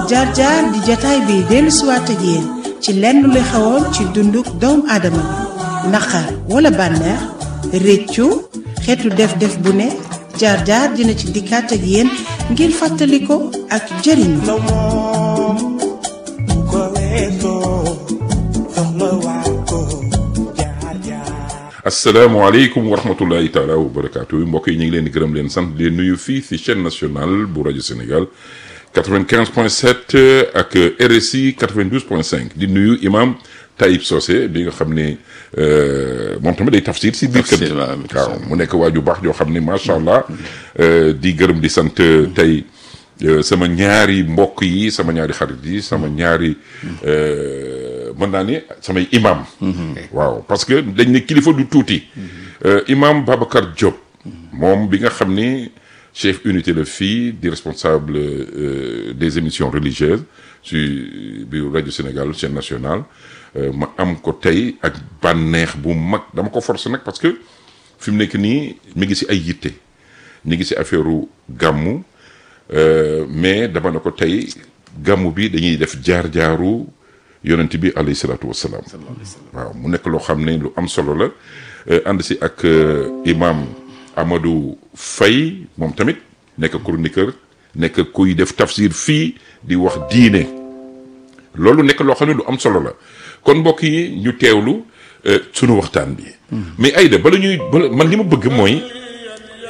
jaar jaar di jataay bi dellu siwaat ak yéen ci lenn lu xewoon ci dunduk doomu aadama bi naqar wala bànneex réccu xeetu def-def bu ne jaar jaar dina ci dikkaat ak yéen ngir fàttali ko ak jëriñu asalaamaaleykum wa rahmatullahi taala wa barakaatu mbokk yi ñu ngi leen di gërëm leen sant di leen nuyu fii ci chaîne nationale bu rajo Sénégal 95.7 ak RSI 92.5 di nuyu imam Taïb Socé bi nga xam ne moom tamit day tafsir si biir kër waaw mu nekk waaju baax joo xam ne macha allah di gërëm di sant tey sama ñaari mbokk yi sama ñaari xarit yi sama ñaari mën naa ne samay imam waaw parce que dañ ne kilifa du tuuti imam Babacar Diop moom bi nga xam ni chef unité la fii di responsable des émissions religieuses ci biir rajo Sénégal chaîne nationale ma am ko tey ak bànneex bu mag dama ko forcer nag parce que fi mu nekk nii mi ngi si ay yitte ñu ngi si affaire gàmmu mais dama ne ko tey gàmmu bi dañuy def jaar-jaaru yonent bi alayhi salaatu wassalaam waaw mu nekk loo xam ne lu am solo la ànd si ak imam Amadou Faye moom tamit nekk chroniqueur nekk kuy def tafsir fii di wax diine loolu nekk loo xam ne lu am solo la kon mbokk yi ñu teewlu sunu waxtaan bi mais Aïda bala ñuy bala man li ma bëgg mooy